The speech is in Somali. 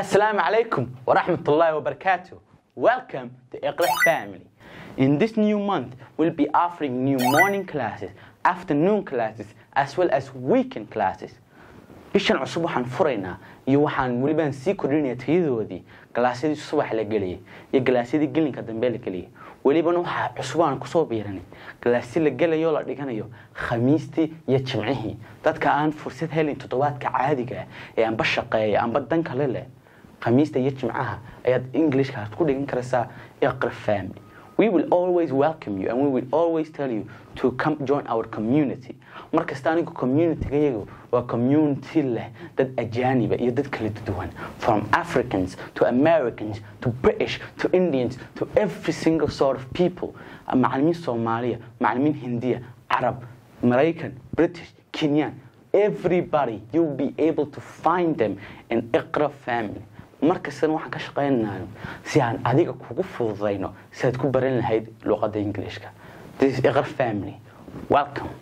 Assalamu alaikum wa rahmatullahi wa barakatuh. Welcome to Iqra family. In this new month, we'll be offering new morning classes, afternoon classes, as well as weekend classes. bishan cusub waxaan furaynaa iyo waxaan welibaan sii kordhinaya tayadoodii galaasyadii subax la geliyay iyo galaasyadii gelinka dambe la geliyay welibana waxaa cusubaan kusoo biiranay galaasyo la gelayo la dhiganayo khamiistii iyo jimcihii dadka aan fursad helin toddobaadka caadiga ah ee anba shaqeeya anba dan kale leh khamiista iyo jimcaha ayaad englishka ku dhigan karaysaa iqra family we will always welcome you and we will always tell you to come join our community markasta anigu community yagu waa community leh dad ajaaniba iyo dad kala duwan from africans to americans to british to indians to every single sort of people macalimiin soomaaliya macalimiin hindiya carab maraykan british kenyan everybody you'll be able to find them in iqra family markastana waxaan ka shaqaynayo si aan adiga kugu fududayno si aad ku baran lahayd luqadda ingiliishka this is iqra family welcome